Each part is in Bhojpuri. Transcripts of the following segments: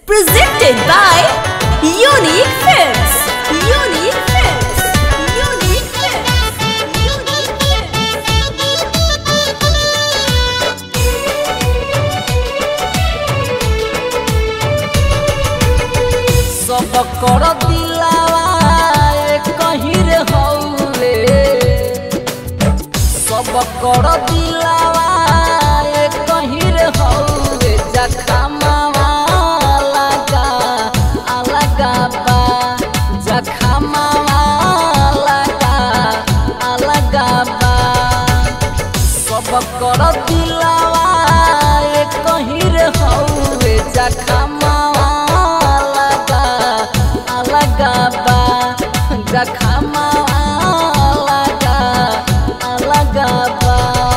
Presented by Unique Films. Unique Films. Unique Films. Unique सब कर दिलावा कहीं रे हौले सब कर दिलावा कहीं रे हौले जखमावा लगा अलगा बा जखमावा लगा अलगा बा सब कर दिलावा कहीं रे हौले जखमावा लगा अलगा बा जखमावा लगा अलगा बा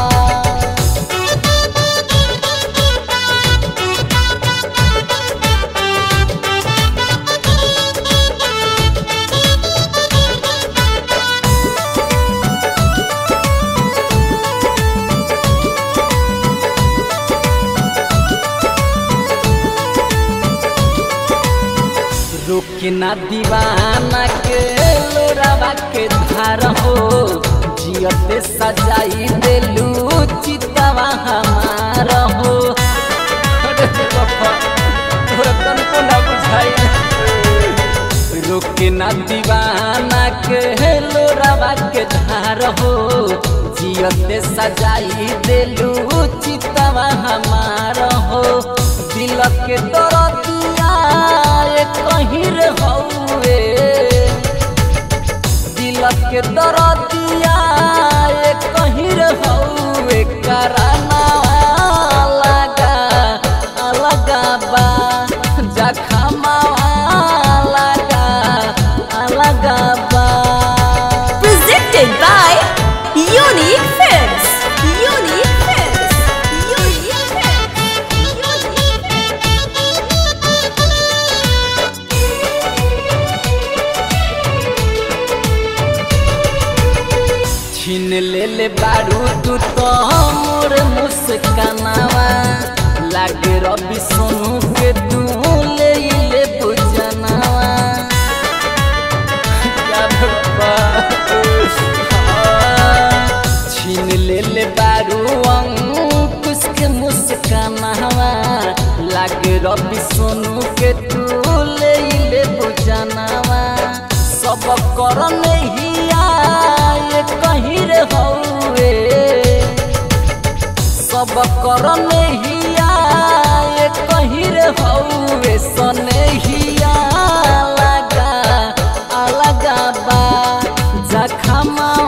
रोकना दीवाना के लोरावा के धार हो जियते सजाई देलू चितवा हमार हो अरे बाबा, तोरा तनको ना बुझाई रोकना दीवाना के लोरावा के धार हो जियते सजाई देलू चितवा हमार हो दिल के दरदिया कहीं रे हौवे दिल के दरदिया कहीं रे हौवे कराना लगा अलगा बा जखमा लगा अलगा बा Presented by Unique Films. Unique Films. Unique Films. Unique छीन ले ले बारू तू तो मोर मुस्कानावा लागे रवि सोनू के तू ले ले बुझनावा क्या भगवा छीन ले ले बारू अंकुश के मुस्कानावा लागे रवि सोनू के तू ले ले बुझनावा सब कर नहिया ये कहीं रे हौवे सब कर नहिया ये कहीं रे हौवे सनेहिया लगा अलगा बा जखमा